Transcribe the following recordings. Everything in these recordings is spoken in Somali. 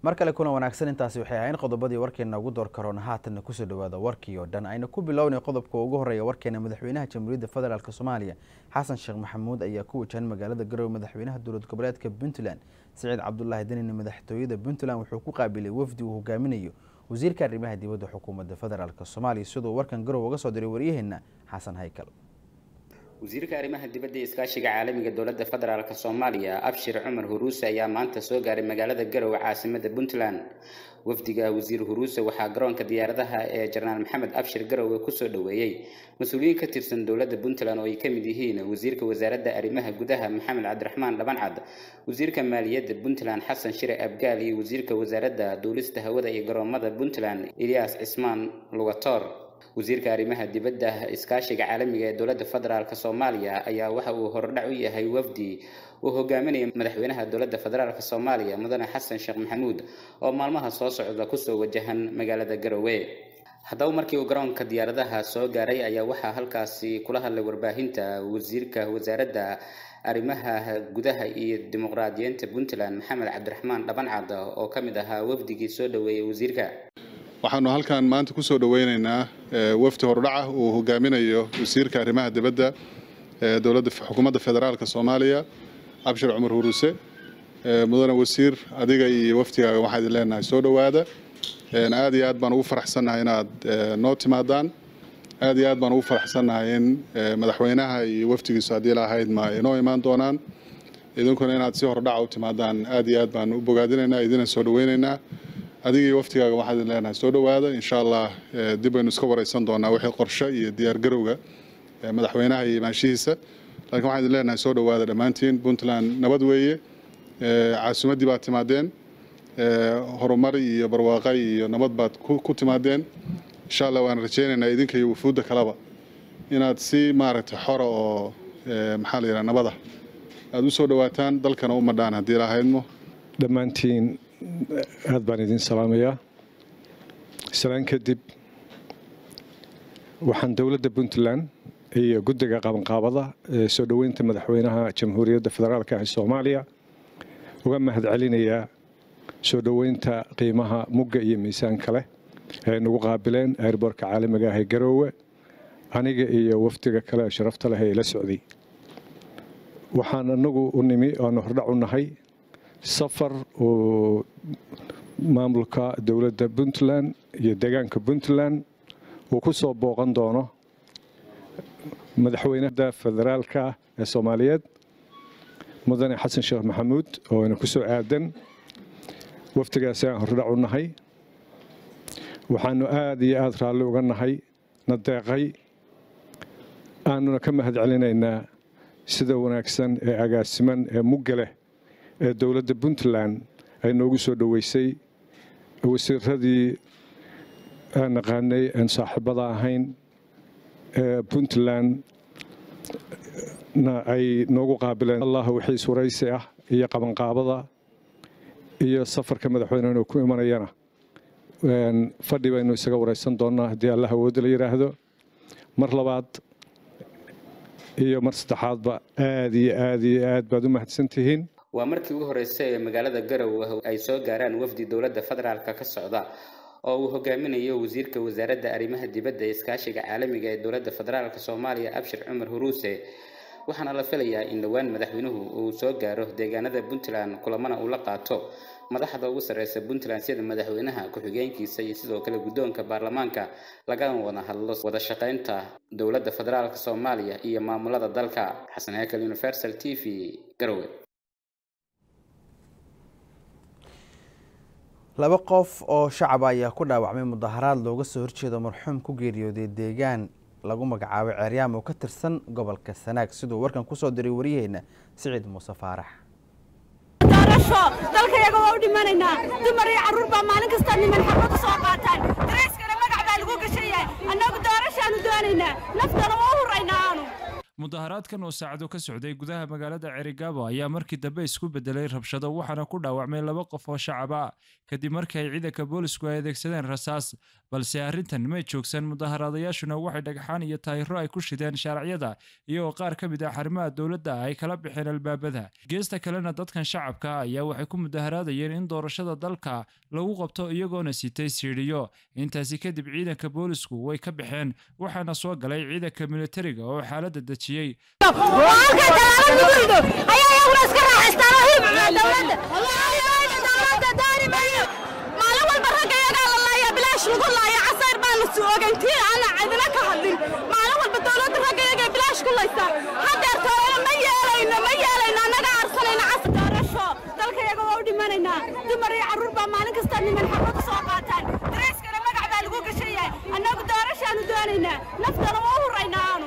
mar kale kuna wanaagsan intaasi waxay ahayn qodobadii warkeena ugu door karoona haatanna kusoo dhawaada warkii oo dhan ayna ku bilownay qodobka ugu horeeya warkeena madaxweynaha jamhuuriyadda federaalk soomaaliya xasan sheekh maxamuud ayaa ku wajahan magaalada garowe madaxweynaha dowlad goboleedka puntland siciid cabdulaahi danine madaxtooyada puntland wuxuu ku qaabilay wafdi uu hogaaminayo wasiirka arrimaha dibadda xukuumadda federaalk soomaaliya siduu warkan garowe uga soo diray waryaheena xasan haykal wasiirka arrimaha dibadda ee iskaashiga caalamiga dowladda federaalk soomaaliya abshir cumar huruuse ayaa maanta soo gaaray magaalada garowe caasimada puntland wafdiga wasiir huruuse waxaa garoonka diyaaradaha ee jenaraal maxamed abshir garowe kusoo dhoweeyey mas-uuliyiin ka tirsan dowladda puntland oo ay ka mid yihiin wasiirka wasaaradda arrimaha gudaha maxamed cabdiraxmaan dhabancad wasiirka maaliyadda puntland xasan shire abgaal iyo wasiirka wasaaradda duulista hawada iyo garoomada puntland eliyas cismaan lugator wasiirka arrimaha dibadda iskaashiga caalamiga ee dowladda federaalk soomaaliya ayaa waxa uu hordhac u yahay wafdi uu hogaaminaya madaxweynaha dowladda federaalk soomaaliya mudane xasan sheekh maxamuud oo maalmaha soo socda kusoo wajahan magaalada garowe haddaba markii uu garoonka diyaaradaha soo gaaray ayaa waxaa halkaasi kula hadlay warbaahinta wasiirka wasaaradda arrimaha gudaha iyo dimuqraadiyiinta puntland maxamed cabdiraxmaan dhabancad oo ka mid ahaa wafdigii soo dhoweeyey wasiirka waxaanu halkan maanta kusoo dhoweyneynaa wafdi hordhaca uu hogaaminayo wasiirka arrimaha dibadda ee dowladda xukuumadda federaalka soomaaliya cabshir cumar huruuse mudane wasiir adiga iyo wafdigaaga waxaa idin leenahay soo dhowaada aad iyo aad baan ugu faraxsannahay inaad noo timaadaan aad iyo aad baan ugu faraxsannahay in madaxweynaha iyo wafdigiisu haddii lahayd ma inoo imaan doonaan idinkuna inaad si hordhaca u timaadaan aad iyo aad baan u bogaadinaynaa idina soo dhoweyneynaa adiga iyo waftigaaga waxaad idin leenahay soo dhowaada insha allah dib baynu iska wareysan doonaa wixii qorshe iyo diyaargarowga madaxweynaha iyo imaanshihiisa laakiin waxaan idin leenahay soo dhowaada dhammaantiin puntland nabad weeye caasimaddii baad timaadeen horumar iyo barwaaqa iyo nabad baad ku timaadeen insha allah waan rajaynaynaa idinka iyo wufuudda kaleba inaad si maaragtay xora oo maxaa la yidhaha nabada aad u soo dhowaataan dalkana u madhaan haddii lahaydmo dhammaantiin aad baan idin salaamayaa salaan kadib waxaan dowladda puntland iyo guddiga qabanqaabada ee soo dhoweynta madaxweynaha jamhuuriyadda federaalk ee soomaaliya uga mahad celinayaa soo dhoweynta qiimaha mugga iyo miisaanka leh ee nagu qaabileen airboorka caalamiga ah ee garoowe aniga iyo wafdiga kale ee sharafta leh ee ila socday waxaan anagu u nimi oanu hordhac u nahay safar oo maamulka dowladda puntland iyo deegaanka puntland uu ku soo booqan doono madaxweynada federaalka ee soomaaliyeed mudane xasan sheekh maxamuud oo ayna ku soo aadan waftigaasi aan hordhac u nahay waxaanu aada iyo aada raalli uga nahay na deeqay aanuna ka mahad celinaynaa sida wanaagsan ee agaasiman ee mugga leh ee dowladda puntland ay noogu soo dhoweysay wasiiradii aan naqaanay aan saaxiibada ahayn ee puntland na ay noogu qaabileen allah wixii suraysi ah iyo qabanqaabada iyo safarka madaxweynenu ku imanayana fadhi baynu isaga wareysan doonaa haddii allah awoodda la yidhaahdo mar labaad iyo mar saddexaadba aad iyo aad iyo aad baad u mahadsan tihiin waa markii ugu horreysay ee magaalada garowe ay soo gaaraan wafdi dowladda federaalk ka socda oo uu hogaaminayo wasiirka wasaaradda arrimaha dibadda ee iskaashiga caalamiga ee dowladda federaalk soomaaliya abshir cumar huruuse waxaana la filayaa in dhowaan madaxweynuhu uu soo gaaro deegaanada puntland kulamana uu la qaato madaxda ugu sarreysa puntland sida madaxweynaha ku-xigeenkiisa iyo sidoo kale guddoonka baarlamaanka lagana wada hadlo wada shaqaynta dowladda federaalk soomaaliya iyo maamulada dalka xasan hekel universal t v garowe laba qof oo shacaba ayaa ku dhaawacmay mudaharaad looga soo horjeedo marxuum ku geeriyooday deegaan lagu magacaabay ceeryaam oo ka tirsan gobolka sanaag siduu warkan kusoo diray waryaheena siciid muuse faarax dalkayaga waa u dhimanaynaa dumar iyo carruur baa maalin kasta niman xabad u soo qaataan darayskana magac baa lagu gashan yahay annagu doorashaanu doonaynaa naftana waa u huraynaa aanu mudaharaadkan oo saacado ka socday gudaha magaalada cerigabo ayaa markii dambe isku bedelay rabshado waxaana ku dhaawacmay laba qof oo shacab ah kadib markii ay ciidanka boolisku ay adeegsadeen rasaas balse arrintan may joogsan mudaharaadayaashuna waxay dhagxaan iyo taayiro ay ku shideen shaaracyada iyagoo qaar ka mid ah xarimaha dowladda ay kala bixeen albaabada geesta kalena dadkan shacabka ayaa waxay ku mudaharaadayeen in doorashada dalka lagu qabto iyagoona sitay siidhiyo intaasi kadib ciidanka boolisku way ka baxeen waxaana soo galay ciidanka militariga oo xaaladda dejiyey maalin walba ragga iyagaa la laaya bilaash lagu laaya casayr baanu ogantiin ana cidina ka hadlin maalin walba dowladda ragga iyagaa bilaash ku laysaa hadeertooyana ma yeelayno ma yeelayno annaga arsanayna cas doorasho dalka iyaga waa u dhimanaynaa dumar iyo carruur baa maalin kasta niman xabad u soo qaataan darayskana magac baa lagu gashan yahay annagu doorashaanu doonaynaa naftana waa u huraynaa aanu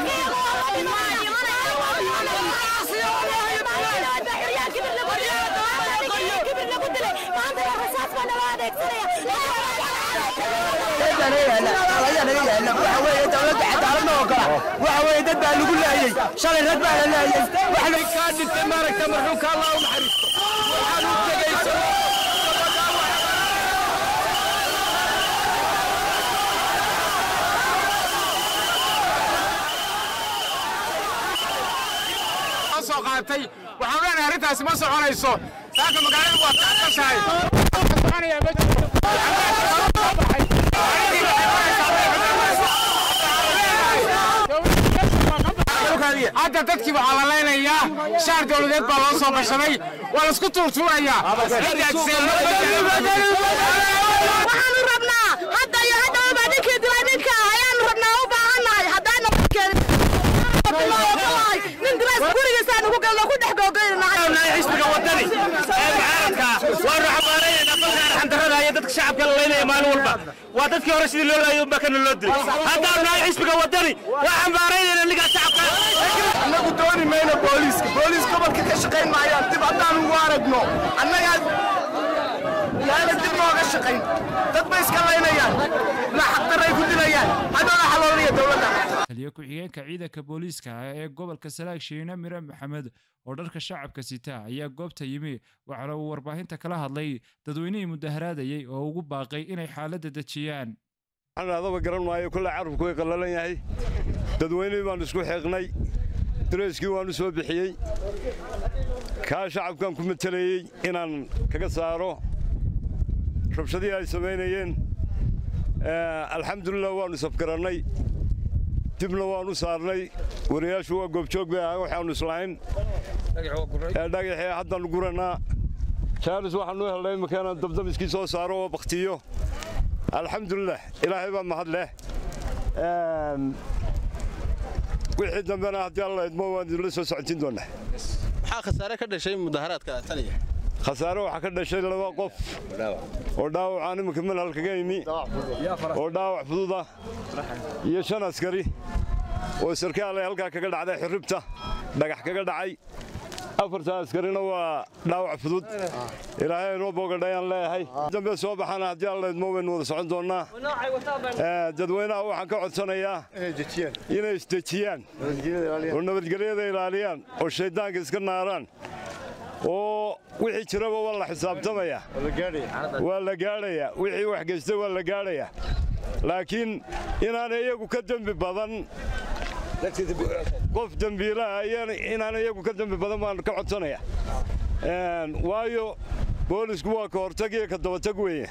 waxaweye dad baa lagu laayey shalay rag baa la laayey waxna kaa dhintay maaragta marxuumka allah u naxariisto waxaan u tegayso soo qaatay waxaan leenahay arrintaasi ma soconayso saaka magaalada waa kaashahay soconayaa ma jirto hadda dadkii waxaa la leynayaa shaar dowladeed baa loo soo gashaday waa laisku tuurtuurayaa waxaanu rabnaa hadda iyo hadda ubaa ninkii dilay ninka ayaanu rabnaa u baahannahay haddaana nin dilays gurigiisaan ugu galno ku dhex googoynanahay xisbiga wadani ee mucaaradka waanu xambaaraynayna dalka arxandarrada iyo dadka shacabka la leynaya maalin walba waa dadkii hore sidii loo laayay unbaa kana loo dilay haddaanu nahay xisbiga wadani waa xambaaraynayna ninkaa shacabka annagu dooni mayno booliiska booliis gobolka ka shaqayn maayaan dib haddaan ugu aragno annagaa yaana dib nooga shaqayn dad bay iska laynayaan ma xaqdarray ku dilayaan haddana xaloolaya dowladda taliyo ku-xigeenka ciidanka booliiska ee gobolka salaag shiine mire maxamed oo dharka shacabka sita ayaa goobta yimi waxaana uu warbaahinta kala hadlay dadweynihii mudaharaadayey oo ugu baaqay inay xaaladda dejiyaan waxaan adaba garan maayo kolle carabku way qallalan yahay dadweynihii baannu isku xiiqnay dareyskii waannu soo bixiyey kaa shacabkan ku matelayey inaan kaga saaro rabshadihii ay samaynayeen alxamdulilah waannu safgarannay dibna waannu saarnay wariyaashu waa goobjoog bay ahaa waxaannu islahayn dhagaxii haddaannu gurannaa jaalis waxaannu helnay iminka dabdamiskii soo saaro oo bakhtiyo alxamdulilah ilaahay baa mahad leh wixii dambena haddii alla idmo waan idinla soo socotiin doonaa maxaa khasaare ka dhashay mudaharaadka taniya khasaare waxaa ka dhashay laba qof oo dhaawacaan iminka manhal kaga imi oo dhaawac fududa iyo shan askari oo sarkaalay halkaa kaga dhacday xirribta dhagax kaga dhacay afartan askarina waa dhaawac fudud ilaahay inoo boogadhayaan leeyahay dambe soo baxana haddii alla idmo waynu wada socon doonnaa dadweynaha waxaan ka codsanayaa inay isdejiyaan oo nabadgelyada ilaaliyaan oo shayddaanka iska naaraan oo wixii jiraba waa la xisaabtamaya waa la gaadhayaa wixii wax geystay waa la gaadhayaa laakiin inaanay iyagu ka dembi badan qof dembiilaha inaan iyagu ka dembi badan baan ka codsanaya waayo boolisku waa ka hortag iyo ka dabatag weeye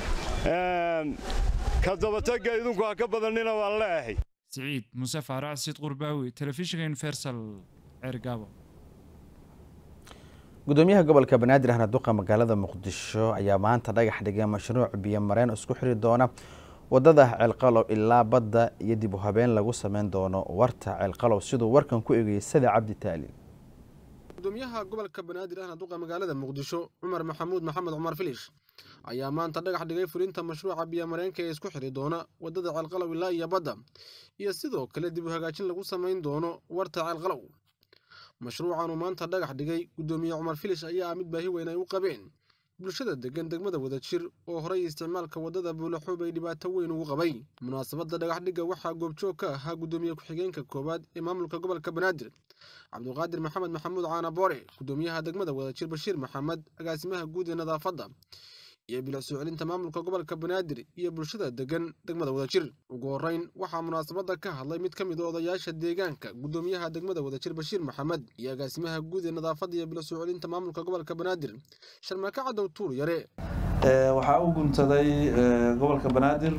ka dabatagga idinku ha ka badanina waan leeyahay siciid muuse faarac sid qurbaawi telefishinka universal ceergaabo gudoomiyaha gobolka banaadir ahna duqa magaalada muqdisho ayaa maanta dhagax dhigay mashruuc biyo mareen isku xiri doona wadada ceelqalow ilaa badda iyo dib u habeen lagu sameyn doono warta ceelqalow siduu warkan ku egayay sada cabdi taali gudoomiyaha gobolka banaadir ahna duqa magaalada muqdisho cumar maxamuud maxamed cumar filish ayaa maanta dhagax dhigay fulinta mashruuca biyomareenka ee isku xiri doona wadada ceelqalow ilaa iyo badda iyo sidoo kale dib u hagaajin lagu samayn doono warta ceelqalow mashruucan uu maanta dhagax dhigay gudoomiye cumar filish ayaa ah mid baahi weyn ay u qabeen bulshada degan degmada wadajir oo horay isticmaalka waddada buulaxuub ay dhibaato weyn ugu qabay munaasabadda dhagaxdhigga waxaa goobjoog ka ahaa guddoomiye ku-xigeenka koowaad ee maamulka gobolka banaadir cabduqaadir maxamed maxamuud caana boore guddoomiyaha degmada wadajir bashiir maxamed agaasimaha guud ee nadaafadda iyo bilic soo celinta maamulka gobolka banaadir iyo bulshada degan degmada wadajir ugu horeyn waxaa munaasabadda ka hadlay mid ka mid a odayaasha deegaanka guddoomiyaha degmada wadajir bashiir maxamed iyo agaasimaha guud ee nadaafadda iyo bilic soo celinta maamulka gobolka banaadir sharmaake cadow tuur yare waxaa u guntaday gobolka banaadir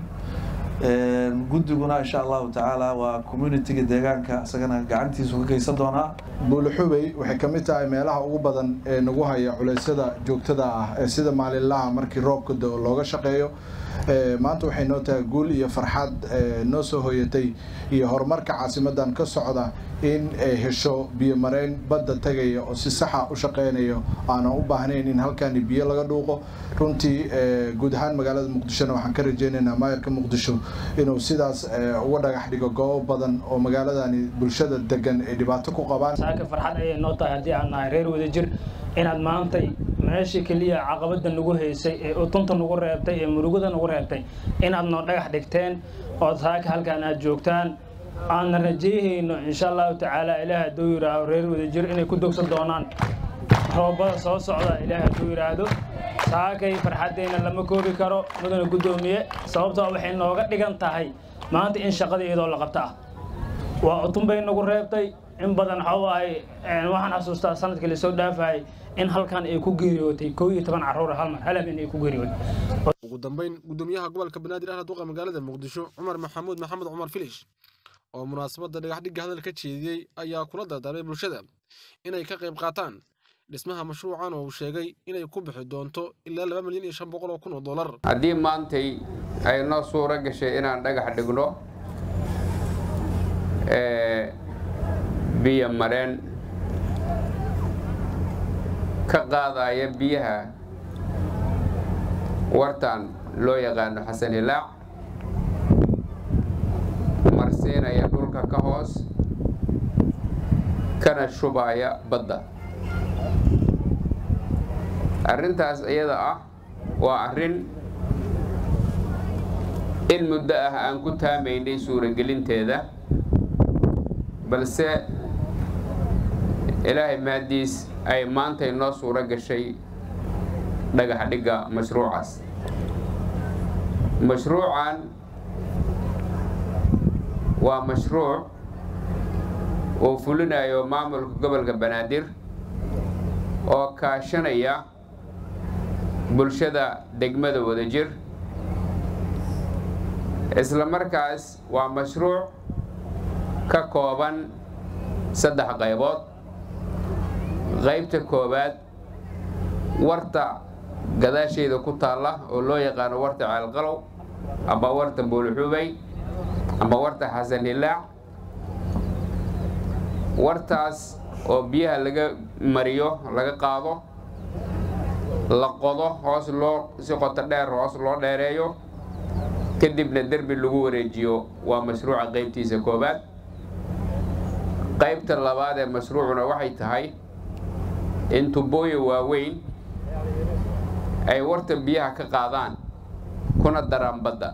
guddiguna insha allahu tacaala waa communitiga deegaanka isagana gacantiisu ka geysan doonaa buulixubey waxay ka mid tahay meelaha ugu badan ee nagu haya culeysyada joogtada ah ee sida maalinlaha markii roobka dao looga shaqeeyo maanta waxay noo tahay guul iyo farxad noo soo hoyatay iyo horumarka caasimadan ka socda in ay hesho biyo mareyn badda tagaya oo si saxa u shaqeynayo aanan u baahnayn in halkani biyo laga dhuuqo runtii guud ahaan magaalada muqdishona waxaan ka rajeynaynaa maayarka muqdisho inuu sidaas uga dhagax dhigo goobo badan oo magaaladani bulshada degan ay dhibaato ku qabaan saaka farxad ayay noo tahay haddii aan nahay reer wadajir inaad maantay meeshii keliya caqabada nagu haysay ee utunta nagu reebtay ee murugada nagu reebtay inaad noo dhagax dhigteen oo saaka halkaan aad joogtaan aanna rajayhayno insha allahu tacaala ilaah hadduu yidhaaho reer wadajir inay ku dogsan doonaan roobada soo socda ilaah hadduu yidhaahdo saakay farxaddeenna lama koobi karo mudana guddoomiye sababtoo waxay nooga dhigan tahay maanta in shaqada iyadoo la qabta ah waa utun bay nagu reebtay in badan waxau ahay waxaan xasuustaa sanadkii lasoo dhaafayay in halkan ay ku geeriyootay koo iyo toban carruur hal mar hal habeen ay ku geeriyootay ugu dambeyn guddoomiyaha gobolka banaadir ahna duqa magaalada muqdisho cumar maxamuud maxamed cumar filish oo munaasabadda dhagaxdhigga hadal ka jeediyey ayaa kula dardaarmay bulshada inay ka qayb qaataan dhismaha mashruucan oo uu sheegay inay ku bixi doonto ilaa laba milyan iyo shan boqol oo kun oo dollar haddii maantay ay noo suuro gashay inaan dhagax dhigno biyo mareen ka qaadaya biyaha wartan loo yaqaano xasan hilaac marsiinaya dhulka ka hoos kana shubaya badda arrintaas iyada ah waa arrin in muddo ah aan ku taamaynay suuragelinteeda balse ilaahay maaddiis ay maantay noo suuro gashay dhagax dhigga mashruucaas mashruucan waa mashruuc uu fulinayo maamulka gobolka banaadir oo kaashanaya bulshada degmada wadajir isla markaas waa mashruuc ka kooban saddex qaybood qaybta koowaad warta gadaasheeda ku taalla oo loo yaqaano warta ceelqalow ama warta buulxubay ama warta xasan hilaac wartaas oo biyaha laga mariyo laga qaado la qodo hoos loo si qoto dheer hoos loo dheereeyo kadibna derbi lagu wareejiyo waa mashruuca qaybtiisa koowaad qaybta labaad ee mashruucuna waxay tahay in tubooyin waaweyn ay warta biyaha ka qaadaan kuna daraan badda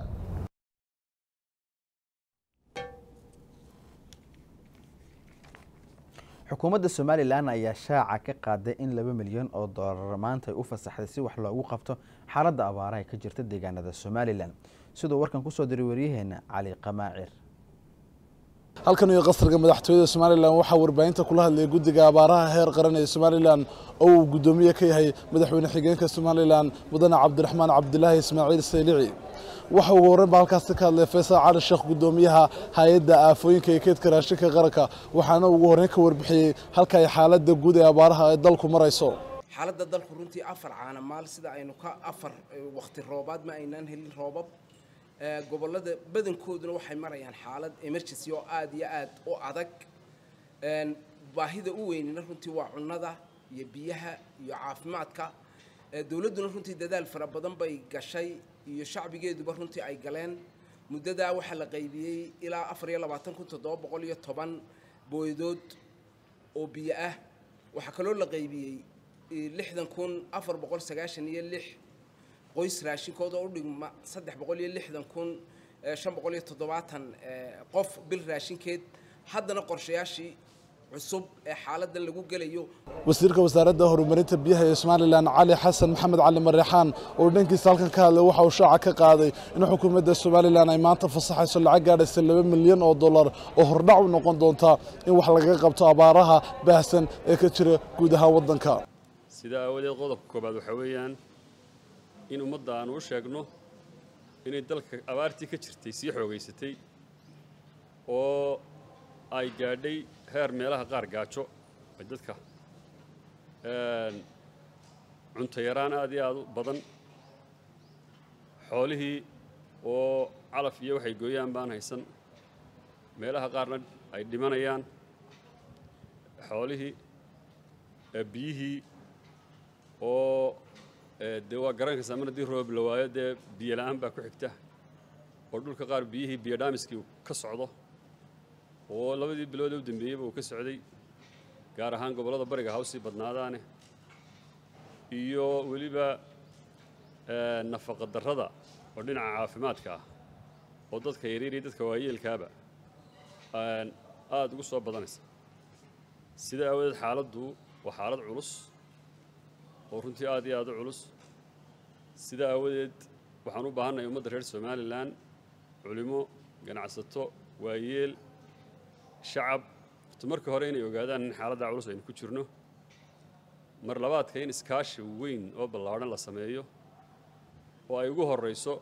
xukuumadda somalilan ayaa shaaca ka qaaday in laba milyan oo doolar maanta ay u fasaxday si wax loogu qabto xaaladda abaaraha ka jirta deegaanada somalilan siduu warkan kusoo diray waryaheena cali qamaacir halkan iyo qasriga madaxtooyada somalilan waxaa warbaahinta kula hadlayay guddiga abaaraha heer qaran ee somalilan oo uu guddoomiye ka yahay madaxweyne xigeenka somalilan mudane cabdiraxmaan cabdilaahi ismaaciil saylici waxa ugu horreyn ba halkaasi ka hadlay faysal cali sheekh guddoomiyaha hay-adda aafooyinka iyo keydka raashinka qaranka waxaana ugu horreyn ka warbixiyey halka ay xaaladda guud ee abaaraha ee dalku marayso xaaladda dalku runtii afar caana maal sida aynu ka afar waqti roobaad ma aynaan helin roobab gobollada badankooduna waxay marayaan xaalad emergency oo aada iyo aad u adag baahida u weynina runtii waa cunnada iyo biyaha iyo caafimaadka dowladduna runtii dadaal fara badan bay gashay iyo shacbigeeduba runtii ay galeen muddadaa waxaa la qaybiyey ilaa afar iyo labaatan kun toddoba boqol iyo toban booydood oo biyo ah waxaa kaloo la qaybiyey lixdan kun afar boqol sagaashan iyo lix qoys raashinkooda u dhigma saddex boqol iyo lixdan kun shan boqol iyo toddobaatan qof bil raashinkeed haddana qorshayaashii cusub ee xaaladdan lagu gelayo wasiirka wasaaradda horumarinta biyaha ee somalilan cali xasan maxamed cali mareexaan oo dhankiisa halkan ka hadlay waxa uu shaaca ka qaaday in xukuumadda somalilan ay maanta fasaxayso lacag gaadhaysa laba milyan oo dollar oo hordhac u noqon doonta in wax lagaga qabto abaaraha baahsan ee ka jira guud ahaan waddanka sidaa aawadeed qodobka koobaad waxaa weeyaan in ummadda aanu u sheegno inay dalka abaartii ka jirtay sii xoogaysatay oo ay gaadhay heer meelaha qaar gaajo ay dadka cunto yaraan aad iyo aad u badan xoolihii oo calaf iyo waxay gooyaan baan haysan meelaha qaarna ay dhimanayaan xoolihii biyihii oo dee waa garankaysaa mar haddii roob la waayo dee biyo la'aan baa ku xigta oo dhulka qaar biyihii biyo dhaamiskii uu ka socdo oo labadii bilood ee u dambeeyeyba uu ka socday gaar ahaan gobollada bariga hawsii badnaadaane iyo weliba nafaqa darrada oo dhinaca caafimaadka ah oo dadka yaryar iyo dadka waayeelkaaba aada ugu soo badanaysa sida aawadeed xaaladdu waa xaalad culus oo runtii aad iyo aad u culus sida aawadeed waxaan u baahannahay ummadda reer somalilan culimo ganacsato waayeel shacab horta marka hore inay ogaadaan in xaaladda culus aynu ku jirno mar labaadka in iskaashi weyn oo ballaadhan la sameeyo oo ay ugu horrayso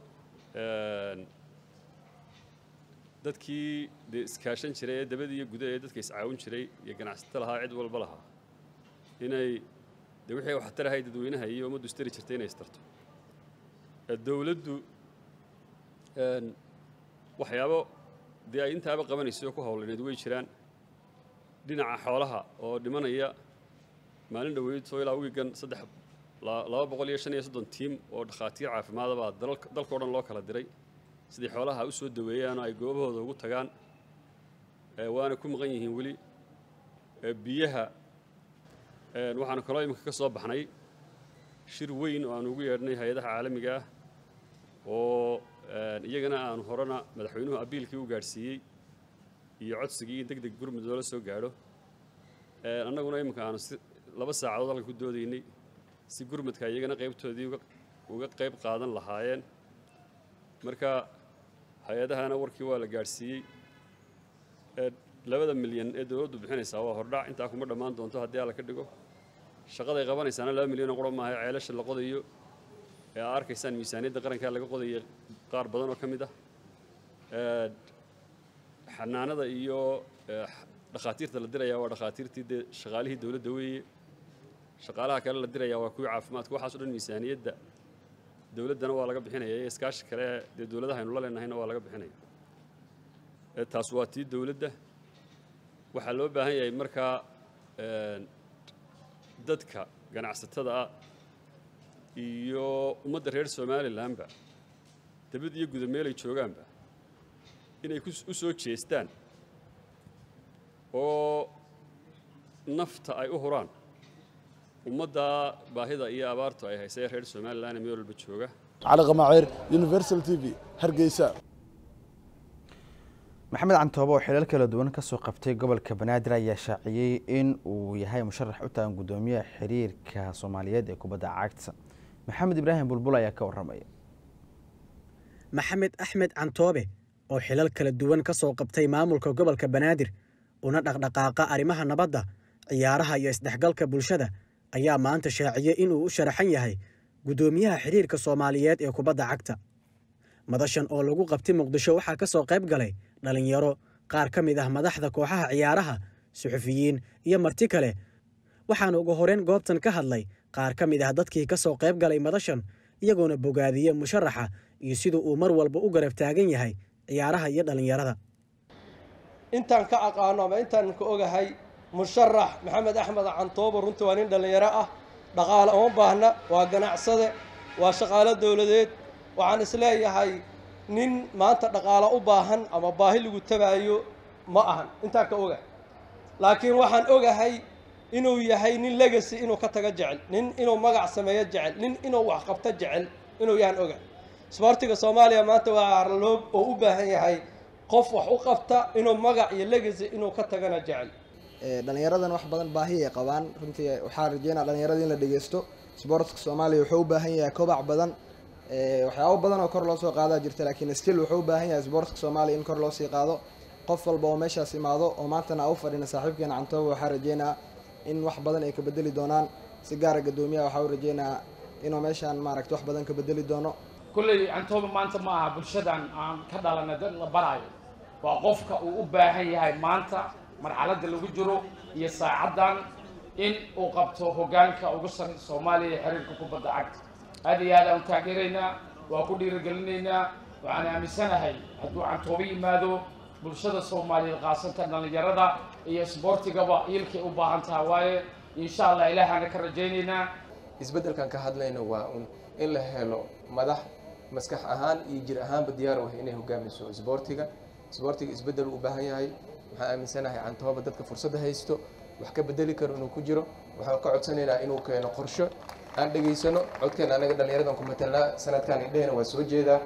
dadkii dee iskaashan jiray ee dabadii iyo guda ee dadka iscaawin jiray iyo ganacsato lahaa cid walba lahaa inay dee wixii waxtarahay dadweynaha iyo ummaddu istari jirtay inay istarto dowladdu waxyaabo dee ay intaaba qabanayso oo ku howlaneed way jiraan dhinaca xoolaha oo dhimanaya maalin dhoweydoo ilaa wiigan saddex laba boqol iyo shan iyo soddon tiim oo dhakhaatiir caafimaadabaa dalkao dhan loo kala diray sidai xoolaha u soo daweeyaan oo ay goobahooda ugu tagaan waana ku maqan yihiin weli biyaha waxaanu kaloo iminka ka soo baxnay shir weyn oo aanu ugu yeedhnay hay-adaha caalamiga ah oo iyagana aanu horena madaxweynuhu abiilkii u gaadhsiiyey iyo codsigii in deg deg gurmud loola soo gaadho annaguna iminka aanu si laba saacadood halka ku doodaynay si gurmudka iyagana qaybtoodii uga qayb qaadan lahaayeen marka hay-adahana warkii waa la gaadhsiiyey labada milyan ee dowladdu bixinaysaa waa hordhac intaa kuma dhammaan doonto haddii alla ka dhigo shaqaday qabanaysaana laba milyan oo qura maaha ceelasha la qodayo ee aa arkaysaan miisaaniyadda qarankaa laga qodaya qaar badan oo ka mid ah xanaanada iyo dhakhaatiirta la dirayaa waa dhakhaatiirtii dee shaqaalihii dowladda weeye shaqaalaha kale la dirayaa waa kuwii caafimaadka waxaas o dhan miisaaniyadda dowladdana waa laga bixinaya iyo iskaashi kale dee dowladaha aynu la leenahayna waa laga bixinaya taas waa tii dowladda waxaa loo baahan yahay markaa dadka ganacsatada ah iyo ummadda reer somalilanba debad iyo guda meelay joogaanba inay u soo jeestaan oo nafta ay u huraan ummadda baahida iyo abaartu ay haysa ee reer somalilan ee meel walba jooga cali qamaaceer universal t v hargeysa maxamed cantoobo oo xilal kala duwan kasoo qabtay gobolka banaadir ayaa shaaciyey in uu yahay musharax u taagan guddoomiyaha xiriirka soomaaliyeed ee kubadda cagta maxamed ibraahim bulbul ayaa ka warramaya maxamed axmed cantoobe oo xilal kala duwan ka soo qabtay maamulka gobolka banaadir una dhaqdhaqaaqa arrimaha nabadda ciyaaraha iyo isdhexgalka bulshada ayaa maanta shaaciyey inuu u sharaxan yahay guddoomiyaha xiriirka soomaaliyeed ee kubadda cagta madashan oo lagu qabtay muqdisho waxaa ka soo qayb galay dhallinyaro qaar ka mid ah madaxda kooxaha ciyaaraha suxufiyiin iyo marti kale waxaana ugu horeyn goobtan ka hadlay qaar ka mid ah dadkii ka soo qayb galay madashan iyagoona bogaadiye musharaxa iyo siduu uu mar walba u garab taagan yahay ciyaaraha iyo dhallinyarada intaan ka aqaano ama intaan ka ogahay musharax maxamed axmed cantoobo runtii waa nin dhallinyaro ah dhaqaale uma baahna waa ganacsade waa shaqaalo dowladeed waxaan isleeyahay nin maanta dhaqaalo u baahan ama baahi lagu tabaayo ma ahan intaan ka ogahay laakiin waxaan ogahay inuu yahay nin legacy inuu ka tago jecel nin inuu magac sameeyo jecel nin inuu wax qabto jecel inuu yahan oga isboortiga soomaaliya maanta waa arloog oo u baahan yahay qof wax u qabta inuu magac iyo legacy inuu ka tagana jecel dhalinyaradan wax badan baahi ay qabaan runtii waxaa rajeynaa dhalinyarada in la dhegeysto isboortka soomaaliya wuxuu u baahan yahay kobac badan waxyaabo badan oo kor loo soo qaadaa jirta laakiin still wuxuu u baahan yahay isboortka soomaaliya in kor loo sii qaado qof walba oo meeshaas imaado oo maantana a u fadhina saaxiibkeena cantooba waxaa rajeynaa in wax badan ay ka bedeli doonaan si gaara gadoomiyaha waxaa u rajeynaa inuu meeshaan maaragta wax badan ka bedeli doono kulley cantooba maanta ma aha bulshadan aan ka dhalanay dad la baraayo waa qofka uu u baahan yahay maanta marxaladda lagu jiro iyo saacaddan in uu qabto hoggaanka ugu sarreeya soomaaliya ee xiriirka kubadda cagta aad iyo aad aan u taageeraynaa waa ku dhiirigelinaynaa waxaan aaminsanahay hadduu cantoobo yimaado bulshada soomaaliyeed khaasatan dhallinyarada iyo isboortigaba ilkay u baahan taha waaye insha allah ilaahaana ka rajaynaynaa isbeddelkan ka hadlayno waa un in la helo madax maskax ahaan iyo jir ahaanba diyaar u ah inay hogaamiso isboortiga isboortiga isbeddel u baahan yahay waxaan aaminsanahay cantooba dadka fursadda haysto wax ka bedeli karo inuu ku jiro waxaan ka codsanaynaa inuu keeno qorsho aan dhegaysano codkeena anaga dhallinyaradan ku matelnaa sanadkan indhehena waa soo jeedaa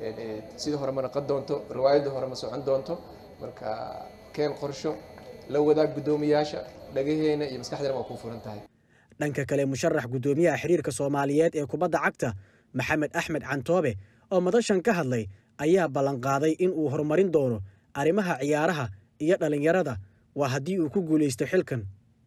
sida hore ma naqon doonto riwaayadda hore ma socon doonto marka keen qorsho la wadaag guddoomiyaasha dhagaheena iyo maskaxdeena waa kuu furan tahay dhanka kale musharax guddoomiyaha xiriirka soomaaliyeed ee kubadda cagta maxamed axmed cantoobe oo madashan ka hadlay ayaa ballanqaaday in uu horumarin doono arrimaha ciyaaraha iyo dhallinyarada waa haddii uu ku guulaysto xilkan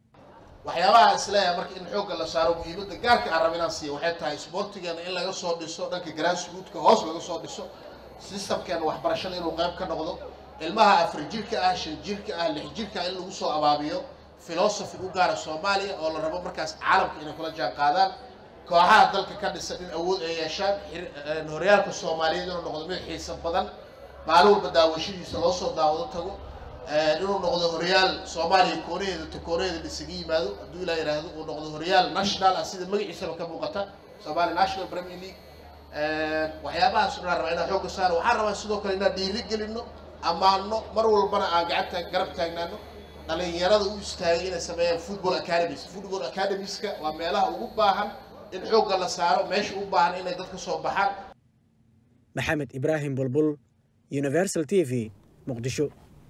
waxyaabaha isleeyahay marka in xoogga la saaro muhiimadda gaarka aan raba inaan siiya waxay tahay isboortigeena in laga soo dhiso dhanka grassrootka hoos laga soo dhiso systemkeena waxbarashada inuu qayb ka noqdo ilmaha afar jirka ah shan jirka ah lix jirka ah in lagu soo abaabiyo philosophy u gaara soomaaliya oo la rabo markaas caalamka inay kula jaan qaadaan kooxaha dalka ka dhisan in awood ay yeeshaan horyaalka soomaaliyeed inuu noqdo mid xiisa badan maalin walba daawashadiisa loo soo daawado tago inuu noqdo horyaal soomaaliya koonaheeda to koonaheeda isaga yimaado hadduu ilaa yidhaahdo uu noqdo horyaal national ah sida magaciisaba ka muuqata somalia national premier league waxyaabahaas inaan rabaa inaan xoogga saaro waxaan rabaa sidoo kale inaan dhiiri gelino ammaano mar walbana aan gacanta garab taagnaano dhalinyarada u istaagay inay sameeyaan football academies football academieska waa meelaha ugu baahan in xoogga la saaro meesha u baahan inay dadka soo baxaan maxamed ibraahim bulbul universal t v muqdisho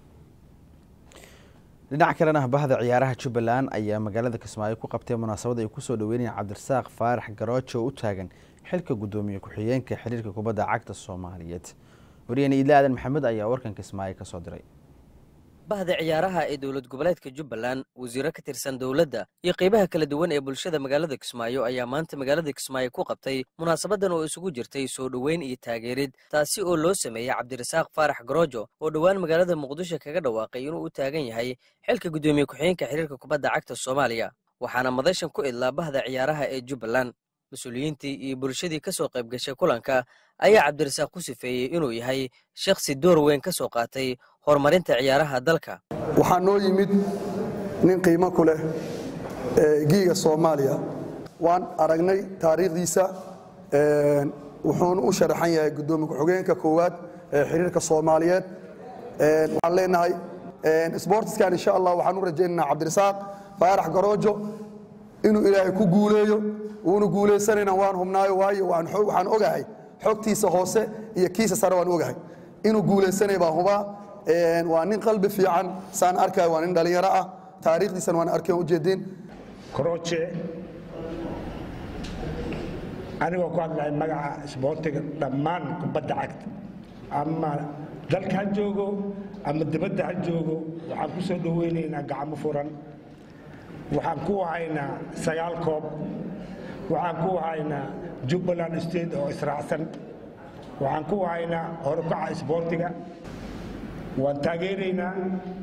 dhinac kalena bahda ciyaaraha jubbaland ayaa magaalada kismaayo ku qabtay munaasabad ay kusoo dhaweynayaan cabdirasaaq faarax garoojo oo u taagan xilka guddoomiye ku-xigeenka xiriirka kubadda cagta soomaaliyeed wariyeen iidla aadan maxamed ayaa warkan kismaayo kasoo diray bahda ciyaaraha ee dowlad goboleedka jubbaland wasiiro ka tirsan dowladda iyo qaybaha kala duwan ee bulshada magaalada kismaayo ayaa maanta magaalada kismaayo ku qabtay munaasabadan oo isugu jirtay soo dhoweyn iyo taageerid taasi oo loo sameeyey cabdirasaaq faarax garoojo oo dhowaan magaalada muqdisho kaga dhawaaqay inuu u taagan yahay xilka guddoomiye ku-xigeenka xiriirka kubadda cagta soomaaliya waxaana madashan ku idlaa bahda ciyaaraha ee jubbaland mas-uuliyiintii iyo bulshadii ka soo qayb gashay kulanka ayaa cabdirasaaq ku sifeeyey inuu yahay shakhsi door weyn ka soo qaatay horumarinta ciyaaraha dalka waxaa noo yimid nin qiimo ku leh giiga soomaaliya waan aragnay taariikhdiisa wuxuuna u sharaxan yahay guddoomiye ku-xigeenka koowaad ee xiriirka soomaaliyeed waxaan leenahay sbortiskan insha allah waxaan u rajaynaynaa cabdirasaaq faarax garoojo inuu ilaahay ku guuleeyo wuuna guulaysanayna waan hubnaayo waayo waxaan ogahay xogtiisa hoose iyo kiisa sare waan ogahay inuu guulaysanay baan hubaa waa nin qalbi fiican saan arkayo waa nin dhallinyaro ah taariikhdiisana waan arkeen ujeedin korooje anigoo ku hadlaya magaca isboortiga dhammaan kubadda cagta ama dalka ha joogo ama dibadda ha joogo waxaan ku soo dhoweynaynaa gacmo furan waxaan ku haynaa sagaal koob waxaan ku haynaa jubbaland state oo israacsan waxaan ku haynaa horukaca isboortiga waan taageeraynaa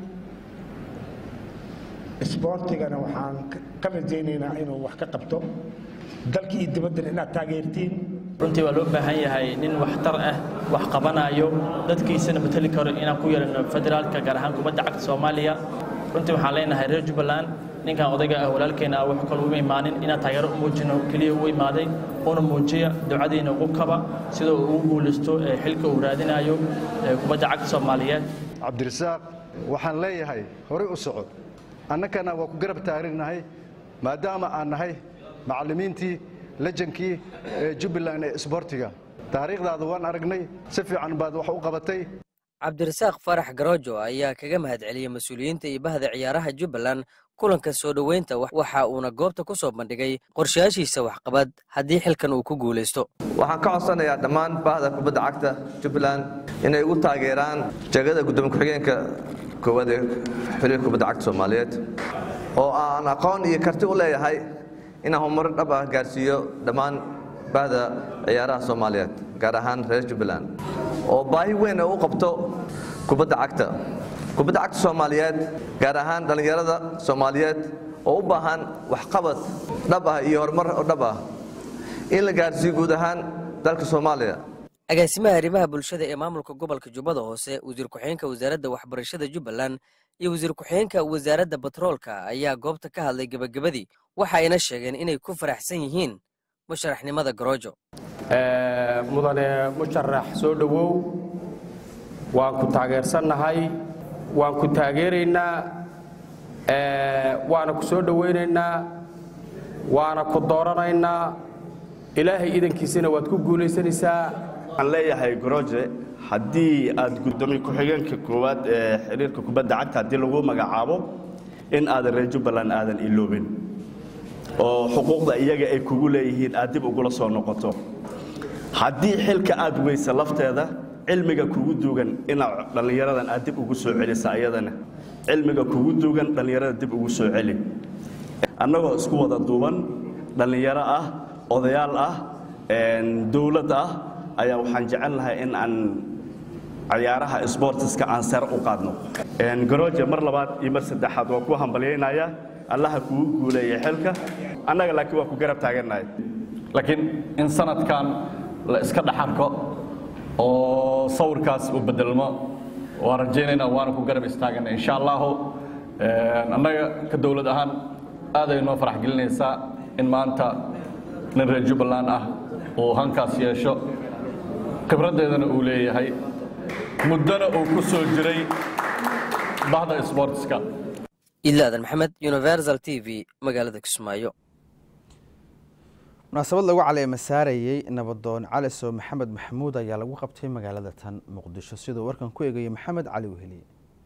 isboortigana waxaan ka rajaynaynaa inuu wax ka qabto dalka iyo dibaddana inaad taageertiin runtii waa loo baahan yahay nin waxtar ah wax qabanayo dadkiisana mateli karo inaan ku yeelano federaalka gaar ahaan kubadda cagta soomaaliya runtii waxaan leenahay reer jubbaland ninkan odayga ah walaalkeena ah wax kale uma imaanin inaan taageero u muujino keliya u imaaday una muujiya ducadiina ugu kaba sida uu ugu guulaysto xilka uu raadinayo kubadda cagta soomaaliyeed cabdirasaaq waxaan leeyahay horey u socod annagana waa ku garab taaganahay maadaama aan nahay macallimiintii lejankii ee jubbaland ee isboortiga taariikhdaada waan aragnay si fiican baad wax u qabatay cabdirasaaq farax garoojo ayaa kaga mahadceliyey mas-uuliyiinta iyo bahda ciyaaraha jubbaland kulanka soo dhoweynta waxa uuna goobta ku soo bandhigay qorshayaashiisa waxqabad haddii xilkan uu ku guulaysto waxaan ka codsanayaa dhammaan bahda kubadda cagta jubbaland inay ugu taageeraan jegada gudoomiye ku-xigeenka koowaad ee xiriirka kubadda cagta soomaaliyeed oo aan aqoon iyo karti u leeyahay inaan horumarin dhab ah gaarsiiyo dhammaan bahda ciyaaraha soomaaliyeed gaar ahaan reer jubbaland oo baahi weyn u qabto kubadda cagta kubadda cagta soomaaliyeed gaar ahaan dhallinyarada soomaaliyeed oo u baahan waxqabad dhab ah iyo horumar oo dhab ah in la gaarsiiyo guud ahaan dalka soomaaliya agaasimaha arrimaha bulshada ee maamulka gobolka jubbada hoose wasiir ku-xigeenka wasaaradda waxbarashada jubbaland iyo wasiir ku-xigeenka wasaaradda batroolka ayaa goobta ka hadlay gebagabadii waxa ayna sheegeen inay ku faraxsan yihiin musharaxnimada garoojo mudane musharax soo dhowow waan ku taageersannahay waan ku taageeraynaa waana ku soo dhowaynaynaa waana ku dooranaynaa ilaahay idankiisana waad ku guulaysanaysaa waxaan leeyahay goroje haddii aad gudoomiye ku-xigeenka koowaad ee xiriirka kubadda cagta haddii lagu magacaabo in aadan reer jubbaland aadan iloobin oo xuquuqda iyaga ay kugu leeyihiin aad dib ugula soo noqoto haddii xilka aad weysa lafteeda cilmiga kugu duugan inaad dhallinyaradan aad dib ugu soo celisa ayadana cilmiga kugu duugan dhallinyarada dib ugu soo celi annagoo isku wada duuban dhallinyaro ah odayaal ah dowlad ah ayaa waxaan jecel lahay in aan cayaaraha sbortiska aan sare u qaadno garooje mar labaad iyo mar saddexaad waa ku hambalyaynaya allaha kugu guuleeya xilka annaga laakiin waa ku garab taagannahay laakiin in sanadkan la iska dhaxarko oo sawirkaas uu bedelmo waan rajaynaynaa waana ku garab istaagana insha allahu annaga ka dowlad ahaan aaday noo farax gelinaysaa in maanta nin reer jubbaland ah uu hankaas yeesho khibraddeedana uu leeyahay muddona uu ku soo jiray bahda sportska idlaadan maxamed universal t v magaalada kismaayo munaasabad lagu caleema saarayey nabadoon cali soo maxamed maxamuud ayaa lagu qabtay magaalada tan muqdisho siduu warkan ku eegayay maxamed cali weheliye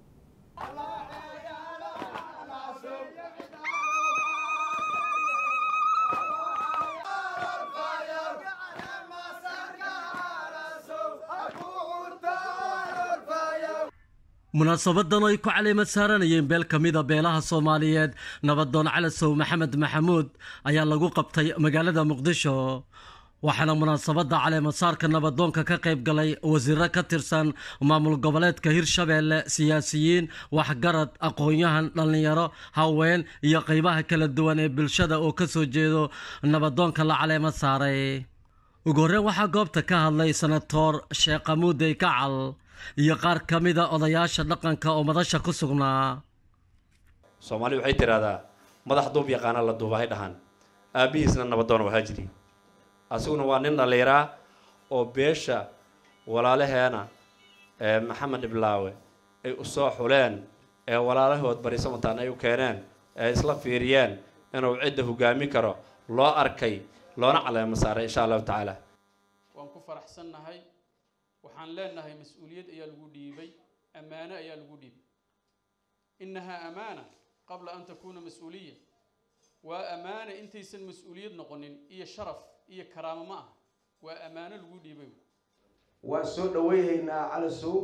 munaasabadan ay ku caleemad saaranayeen beel ka mida beelaha soomaaliyeed nabadoon calasow maxamed maxamuud ayaa lagu qabtay magaalada muqdisho waxaana munaasabadda caleemasaarka nabadoonka ka qayb galay wasiiro ka tirsan maamul goboleedka hirshabeelle siyaasiyiin waxgarad aqoon-yahan dhallinyaro haween iyo qeybaha kala duwan ee bulshada oo ka soo jeedo nabadoonka la caleemad saaray ugu horreyn waxaa goobta ka hadlay senatoor sheekh amuudey kacal iyo qaar ka mida odayaasha dhaqanka oo madasha ku sugnaa soomaali waxay tidhaahdaa madax duub yaqaana la duubahay dhahan aabbihiisna nabadoona waxaa jiri asiguna waa nin dhalliiraa oo beesha walaalaheena ee maxamed dhiblaawe ay u soo xuleen ee walaalahood barisamantaan ay u keeneen ee isla fiiriyeen inuu cidda hogaami karo loo arkay loona caleemo saaray insha allahu tacaala waan ku faraxsannahay waxaan leenahay mas-uuliyad ayaa lagu dhiibay ammaano ayaa lagu dhiibay innahaa amaana qabla an takuuna mas-uuliya waa ammaana intaysan mas-uuliyad noqonin iyo sharaf iyo karaamo ma ah waa ammaano lagu dhiibay waan soo dhaweynaynaa calasow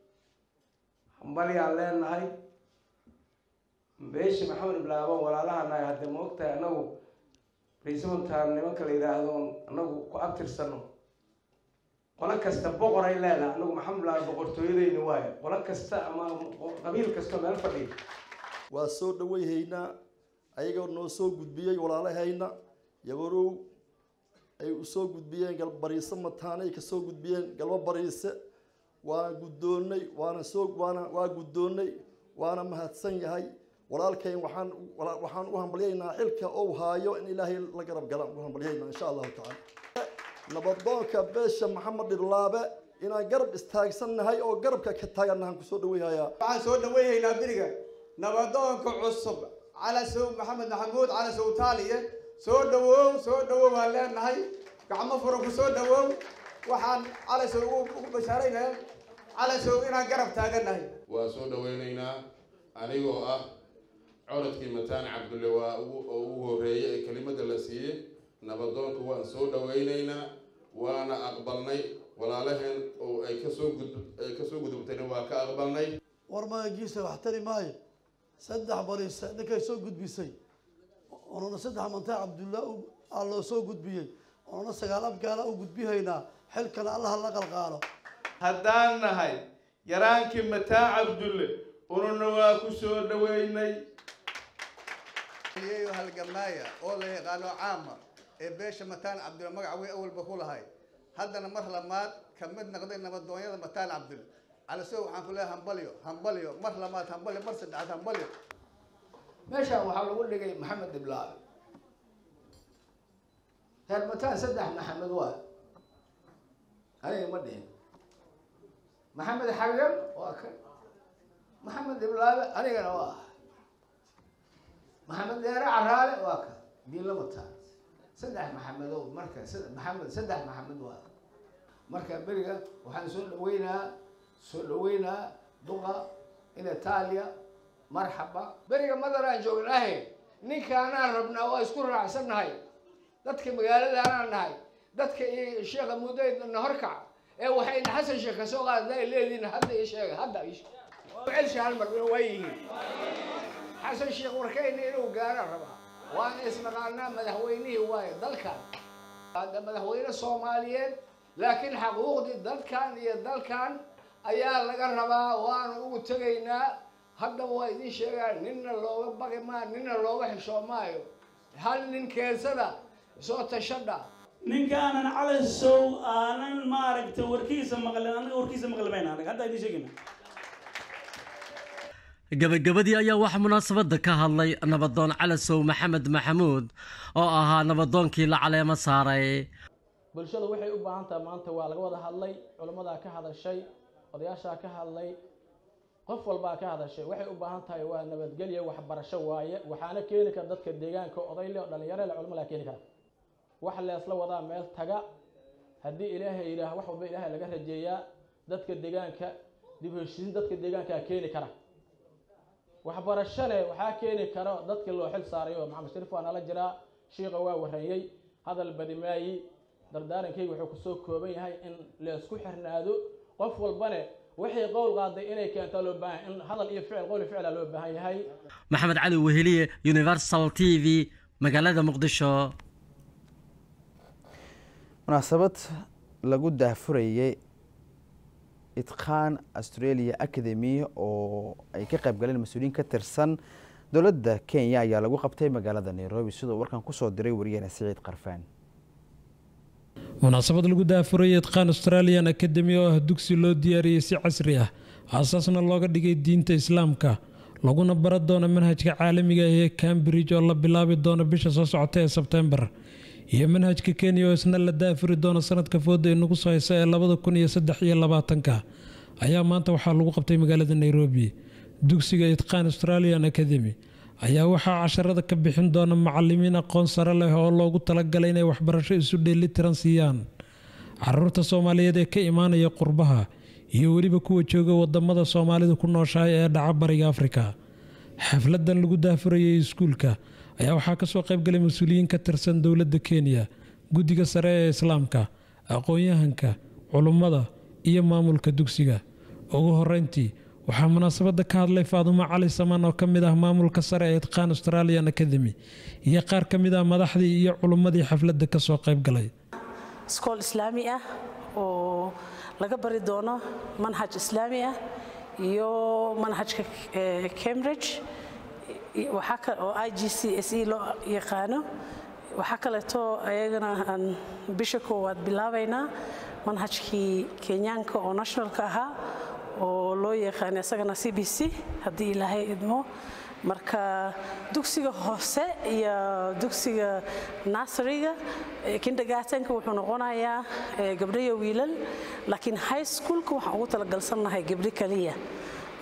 hambalyaan leenahay beesha maxamed iblaaban walaalahanahay haddee ma ogtahay annagu raiisamantaan nimanka la yidhaahdo annagu ku abtirsano qolo kasta boqor ay leedahay anagu maxamed iblaaban boqortooyadeyna waayo qolo kasta ama qabiil kasta meel fadhiya waa soo dhaweyhaynaa ayagoo noo soo gudbiyey walaalahayna yaborow ay u soo gudbiyeen galbariise mataane ay ka soo gudbiyeen galbo bariise waana guddoonnay waana soo waana waa guddoonnay waana mahadsan yahay walaalkayn waxaan waxaan u hambalyaynaa xilka ou haayo in ilaahay la garab galaan u hambalyaynaa insha allahu tacaala nabadoonka beesha maxamed dhirlaabe inaan garab istaagsannahay oo garabka ka taagannahaan kusoo dhaweyhayaa waxaan soo dhaweyhaynaa beriga nabadoonka cusub calasow maxamed maxamuud calasow taaliye soo dhawow soo dhawow waan leenahay gacmo furan ku soo dhawow waxaan calasow ugu bashaaraynaya calasow inaan garab taagannahay waa soo dhawaynaynaa anigoo ah corodkii mataan cabdulle waa oo ugu horreeyay ee kelimada la siiyey nabadoonka waan soo dhawaynaynaa waana aqbalnay walaalaheen oo ay kasoo gud ay kasoo gudubtayna waa ka aqbalnay war magagiisa wax tari maayo saddex bariise ninkay soo gudbisay onuna saddex mantaa cabdulla aa loo soo gudbiyey onuna sagaal abgaala u gudbihaynaa xilkana allaha la qalqaalo haddaan nahay yaraankii mataa cabdulle ununa waa ku soo dhaweynay iyayo halgamaaya oo la yaqaano caama ee beesha mataan cabdulle magaca wey awalba ku lahay haddana mar lamaad ka mid noqday nabadoonyada mataan cabdulle calasow waxaan ku leeyahay hambalyo hambalyo mar lamaad hambalyo mar saddexaad hambalyo meeshaan waxaa lagu dhigay maxamed diblaabe reer mataan saddex maxamed waa aniga ma dhihin maxamed xagan waa kan maxamed diblaabe anigana waa maxamed deere caraale waa kan diinla mataan saddex maxamedow marka maxamed saddex maxamed waa marka beriga waxaan soo dhaweynaa soo dhaweynaa duqa in itaaliya marxaba beriga madaraan joognaahe ninkaanaan rabnaa waa isku raacsannahay dadka magaaladaanaan nahay dadka iyo sheekha muddaydna horkac ee waxayna xasan sheekh ka soo qaadna ay leediin hadda ii sheega hadda celsha hal mar waa yihiin xasan sheekh warkayna inuu gaaraan rabaa waana isnaqaanaa madaxweynihii waaye dalkan hadda madaxweyne soomaaliyeed laakiin xaquuqdii dadkan iyo dalkan ayaa laga rabaa waanu ugu tegaynaa haddaba waa idiin sheegaa ninna looga baqi maayo ninna looga xishoo maayo hal nin keensada soo tashadha ninkaanan calasow aanan maaragtay warkiisa maqlin anaga warkiisa maqli mayna anaga hadda idiin sheegayna gabagabadii ayaa waxaa munaasabadda ka hadlay nabadoon calasow maxamed maxamuud oo ahaa nabadoonkii la caleemo saaray bulshadu waxay u baahan tahay maanta waa laga wada hadlay culimmadaa ka hadashay odayaashaa ka hadlay qof walbaa ka hadashay waxay u baahan tahay waa nabadgelya waxbarasho waaye waxaana keeni kara dadka deegaanka odayle o dhalinyaro le culimo laa keeni kara wax leesla wadaa meel taga haddii ilaahay yidhaah wax walba ilaahay laga rajeeyaa dadka deegaanka dib heshiisin dadka deegaankaa keeni kara waxbarashane waxaa keeni karo dadkii loo xil saaray oo maxamed shariif waa nala jiraa shiiqa waa warreeyey hadal badimaayi dardaarankayga wuxuu kusoo kooban yahay in laysku xirnaado qof walbane waxay qowl qaaday inay keento loo baahan in hadal iyo ficil qowl iyo ficila loo baahan yahay maxamed cali weheliye universal t v magaalada muqdisho munaasabad lagu daahfurayay itqaan australia academy oo ay ka qayb galeen mas-uuliyiin ka tirsan dowladda kenya ayaa lagu qabtay magaalada nairobi sidoo warkan kusoo diray wariyaheena siciid qarfaan munaasabad lagu daafurayay itqaan australian academy oo ah dugsi loo diyaariyey si casri ah aasaasna looga dhigay diinta islaamka laguna bara doono manhajka caalamiga ah ee cambridge oo la bilaabi doono bisha soo socota ee sebtembar iyo manhajka kenya oo isna la daafuri doono sanadka fooda ee nagu soo haysa ee labada kun iyo saddex iyo labaatanka ayaa maanta waxaa lagu qabtay magaalada nairobi dugsiga itqaan australian academy ayaa waxaa casharada ka bixin doona macalimiin aqoon sare leh oo loogu talagalay inay waxbarasho isu dheelitiran siiyaan caruurta soomaaliyeed ee ka imaanaya qurbaha iyo weliba kuwa jooga wadamada soomaalidu ku nooshahay ee dhaca bariga afrika xafladan lagu daafurayay iskuulka ayaa waxaa kasoo qaybgalay mas-uuliyiin ka tirsan dowladda kenya guddiga sare ee islaamka aqoon-yahanka culummada iyo maamulka dugsiga ugu horeyntii waxaa munaasabada ka hadlay faadumo cali samaan oo ka mid ah maamulka sare ee itqaan australian academy iyo qaar ka mid ah madaxdii iyo culummadii xafladda kasoo qaybgalay iskool islaami ah oo laga bari doono manhaj islaami ah iyo manhajka cambridge oo i g c s e loo yaqaano waxaa kaleeto ayagana aan bisha koowaad bilaabaynaa manhajkii kenyaanka oo nationalka ahaa oo loo yaqaana isagana c b c haddii ilaahay idmo marka dugsiga hoose iyo dugsiga nasariga kindergartenka wuxuu noqonayaa gabdho iyo wiilal laakiin high schoolka waxaan ugu talagalsannahay gabdho kaliya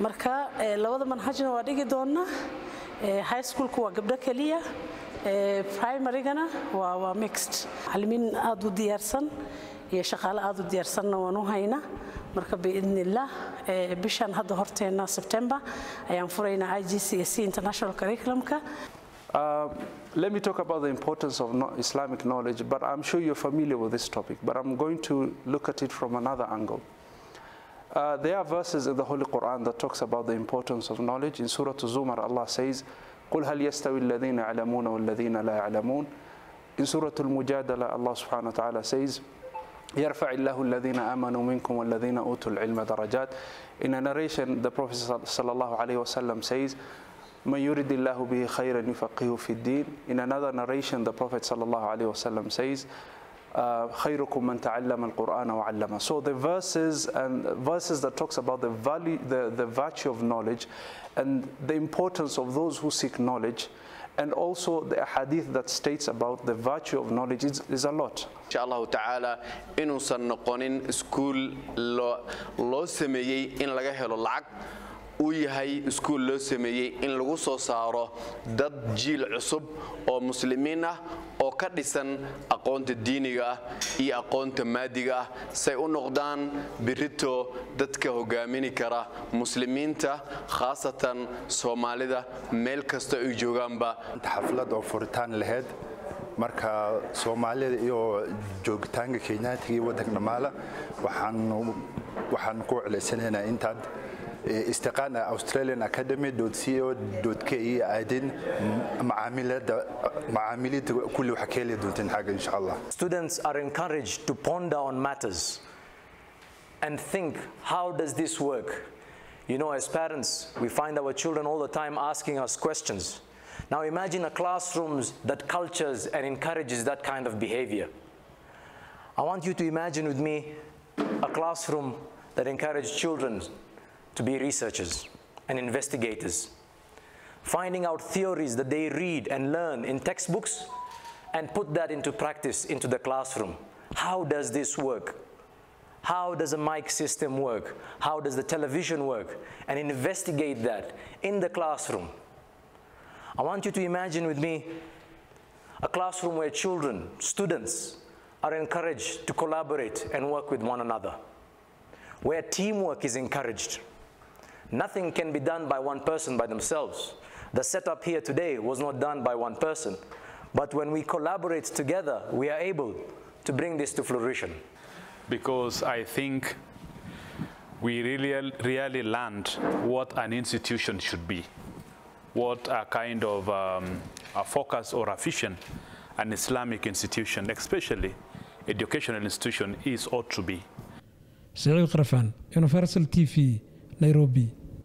marka labada manhajna waa dhigi doonnaa high schoolku waa gabdho keliya primarygana waa waa mixed macallimiin aada u diyaarsan iyo shaqaale aada u diyaarsanna waan u haynaa marka biidnillaah bishan hadda horteenna september ayaan furaynaa i g c s c international curriculumka Uh, let me talk about the importance of no Islamic knowledge, but I'm sure you're familiar with this topic, but I'm going to look at it from another angle. Uh, there are verses in the Holy Quran that talks about the importance of knowledge. In Surah Zumar, Allah says, قُلْ هَلْ يَسْتَوِي الَّذِينَ يَعْلَمُونَ وَالَّذِينَ لَا يَعْلَمُونَ In Surah Al-Mujadala, Allah subhanahu wa ta'ala says, يرفع الله الذين آمنوا منكم والذين أوتوا العلم درجات. In a narration, the Prophet sallallahu alayhi wa sallam says, من يرد الله به خيرا يفقهه في الدين. In another narration, the Prophet sallallahu alayhi wa sallam says, خيركم من تعلم القرآن وعلمه. So the verses and verses that talks about the value, the, the virtue of knowledge and the importance of those who seek knowledge and also the hadith that states about the virtue of knowledge is, is a lot. insha allahu tacaala inuusan noqonin iskuul loo sameeyey in laga helo lacag uu yahay iskuul loo sameeyey in lagu soo saaro dad jiil cusub oo muslimiin ah oo ka dhisan aqoonta diiniga ah iyo aqoonta maadiga ah say u noqdaan birito dadka hogaamini kara muslimiinta khaasatan soomaalida meel kasta ay joogaanba xaflad oo furitaan lahayd marka soomaalida iyo joogitaanka kenyaatiga iyo waddanka dhammaala waxaan ku celaysanaynaa intaad استقانا Australian Academy .co.ke aadin معاملات معاملات كل وحكي دونتين حاجة إن شاء الله. Students are encouraged to ponder on matters and think how does this work? You know, as parents, we find our children all the time asking us questions. Now imagine a classroom that cultures and encourages that kind of behavior. I want you to imagine with me a classroom that encourages children to be researchers and investigators, finding out theories that they read and learn in textbooks and put that into practice into the classroom. How does this work? How does a mic system work? How does the television work? And investigate that in the classroom. I want you to imagine with me a classroom where children, students, are encouraged to collaborate and work with one another, where teamwork is encouraged. Nothing can be done by one person by themselves. The setup here today was not done by one person. But when we collaborate together, we are able to bring this to fruition. Because I think we really, really learned what an institution should be, what a kind of um, a focus or a vision an Islamic institution, especially educational institution, is ought to be. سعيد قرفان Universal TV Nairobi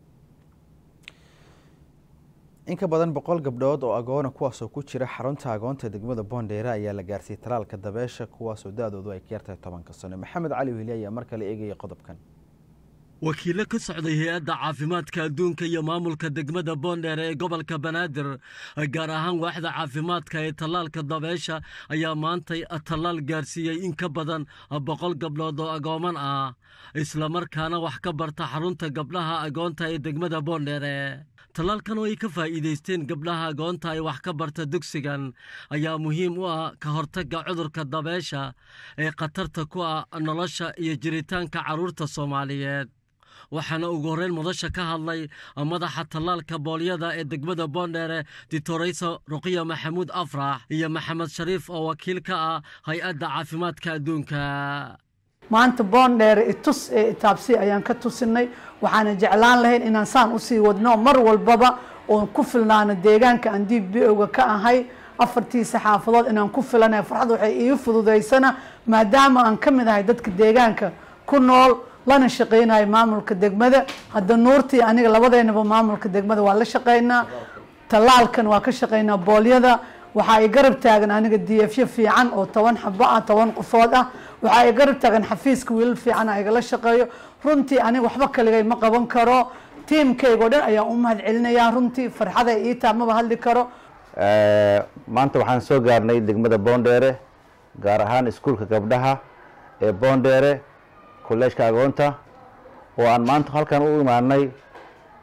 in ka badan boqol gabdhood oo agoona kuwaasoo ku jira xarunta agoonta degmada boondheere ayaa la gaarsiiyey talaalka dabeesha kuwaasoo da-doodu ay ka yartahay tobanka sano maxamed cali weli ayaa mar kale eegaya qodobkan wakiilo ka socday hay-adda caafimaadka adduunka iyo maamulka degmada boondheere ee gobolka banaadir gaar ahaan waaxda caafimaadka ee tallaalka dabeesha ayaa maantay tallaal gaarsiiyey in ka badan boqol gabdhood oo agooman ah islamarkaana wax ka barta xarunta gabdhaha agoonta ee degmada boondheere tallaalkan oo ay ka faa'iidaysteen gabdhaha agoonta ay wax ka barta dugsigan ayaa muhiim u ah ka hortagga cudurka dabeesha ee khatarta ku ah nolosha iyo jiritaanka carruurta soomaaliyeed waxaana ugu horreyn mudasha ka hadlay madaxa tallaalka boolyada ee degmada boondheere ditoreyso ruqiya maxamuud afrax iyo maxamed shariif oo wakiil ka ah hay-adda caafimaadka adduunka maanta boondheere itus ee itaabsi ayaan ka tusinay waxaana jeclaan lahayn inaan saan usii wadno mar walbaba oon ku filnaano deegaanka aan d b o-ga ka ahay afartiisa xaafadood inaan ku filanahay farxad waxay ii fududaysana maadaama aan ka mid ahay dadka deegaanka ku nool lana shaqeynayo maamulka degmada hadda nuurtii aniga labadeynaba maamulka degmada waa la shaqeynaa tallaalkan waa ka shaqeynaa boolyada waxaa i garab taagan aniga diyafyo fiican oo toban xabo ah toban qofood ah waxaa i garab taagan xafiiska wiilal fiican a igala shaqeeyo runtii aniga waxba kaligay ma qaban karo tiimkaygoo dhan ayaan u mahad celinayaa runtii farxaday ii taa maba hadli karo maanta waxaan soo gaarnay degmada boondheere gaar ahaan iskuulka gabdhaha ee boondheere kolleejka agoonta oo aan maanta halkan u imaanay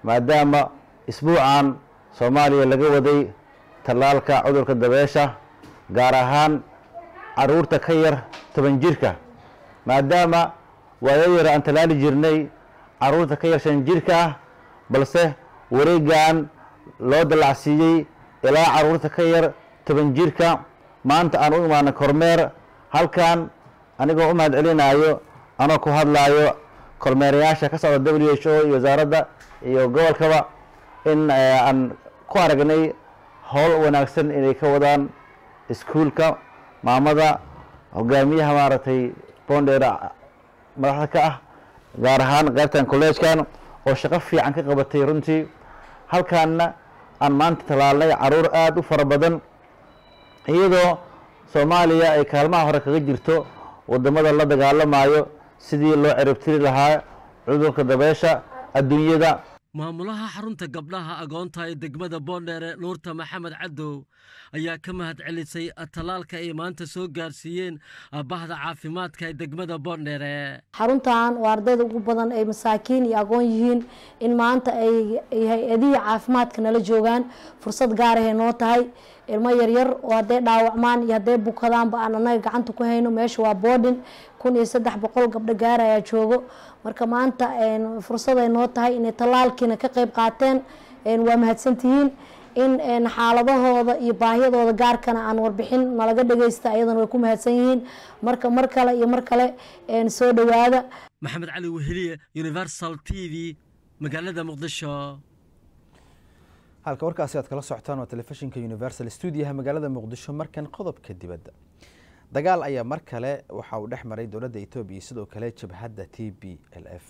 maadaama isbuucan soomaaliya laga waday tallaalka cudurka dabeesha gaar ahaan caruurta ka yar toban jirka maadaama waayo yar aan tallaali jirnay caruurta ka yar shan jirka ah balse wareegan loo dallacsiiyey ilaa caruurta ka yar toban jirka maanta aan u imaanay kormeer halkan anigoo u mahad celinayo anoo ku hadlaayo kormeerayaasha ka socda w h o iyo wasaaradda iyo gobolkaba in aan ku aragnay howl wanaagsan inay ka wadaan iskuulka maamada hogaamiyaha maaragtay bondera madaxda ka ah gaar ahaan qaybtan collegekan oo shaqo fiican ka qabatay runtii halkaanna aan maanta tallaalnay caruur aada u fara badan iyadoo soomaaliya ay kaalmaha hore kaga jirto wadamada la dagaalamayo sidii loo ciribtiri lahaa cudurka dabeesha adduunyada maamulaha xarunta gabdhaha agoonta ee degmada boondheere nuurta maxamed cadow ayaa ka mahad celisay tallaalka ay maanta soo gaarsiiyeen bahda caafimaadka ee degmada boondheere xaruntan oo ardayda ugu badan ay masaakiin iyo aqoon yihiin in maanta ay hay-adihii caafimaadka nala joogaan fursad gaarahay noo tahay ilmo yaryar oo hadday dhaawacmaan iyo hadday bukadaanba aan anaga gacanta ku hayno meesha waa boodhin kun iyo saddex boqol gabdho gaara ayaa joogo marka maanta fursaday noo tahay inay tallaalkiina ka qeyb qaateen waa mahadsantihiin in xaaladahooda iyo baahiyadooda gaarkana aan warbixin nalaga dhageysta ayadana way ku mahadsan yihiin marka mar kale iyo mar kale soo dhowaada maxamed cali weheliye universal t v magaalada muqdisho halka warkaasi aad kala socotaan waa telefishinka universal stuudiyaha magaalada muqdisho markan qodobka dibadda dagaal ayaa mar kale waxa uu dhex maray dowladda etoobiya sidoo kale jabhadda t b l f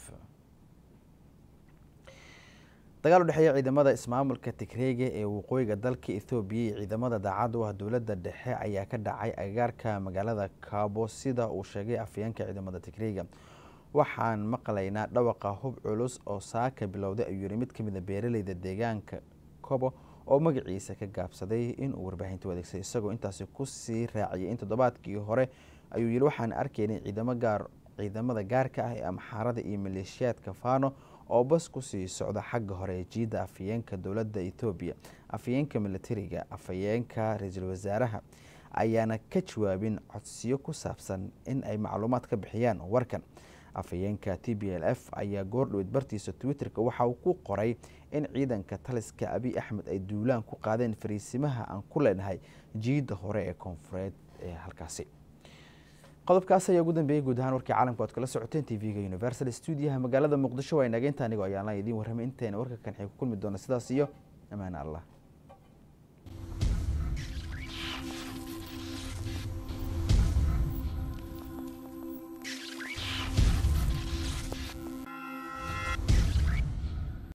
dagaal u dhexeeya ciidamada ismaamulka tigreega ee waqooyiga dalka ethoobiya iyo ciidamada daacadda u ah dowladda dhexe ayaa ka dhacay agagaarka magaalada kaabo sida uu sheegay afayeenka ciidamada tigreega waxaan maqlaynaa dhawaqa hub culus oo saaka bilowday ayuu yiri mid kamid a beeraleyda deegaanka kobo oo magaciisa ka gaabsaday inuu warbaahinta u adeegsaday isagoo intaasi kusii raaciyay in toddobaadkii hore ayuu yiri waxaan arkaynay ciidamo gaar ciidamada gaarka ah ee amxaarada iyo maleeshiyaadka fano oo bas kusii socda xagga hore ee jiidda afayeenka dowladda etoobiya afayeenka militariga afayeenka ra-iisul wasaaraha ayaana ka jawaabin codsiyo ku saabsan in ay macluumaad ka bixiyaan warkan afayeenka t b l f ayaa goordhoweyd bartiisa twitter-ka waxa uu ku qoray in ciidanka taliska abiy axmed ay duulaan ku qaadeen fariisimaha aan ku leenahay jiidda hore ee koonfureed ee halkaasi qodobkaas ayaa ugu dambeeyey guud ahaan warkii caalamka oad kala socoteen t v-ga universal stuudiyaha magaalada muqdisho waa inageynta anigoo ayaanla idiin warramay intayna warka kan xig ku kulmi doona sidaas iyo ammaane allah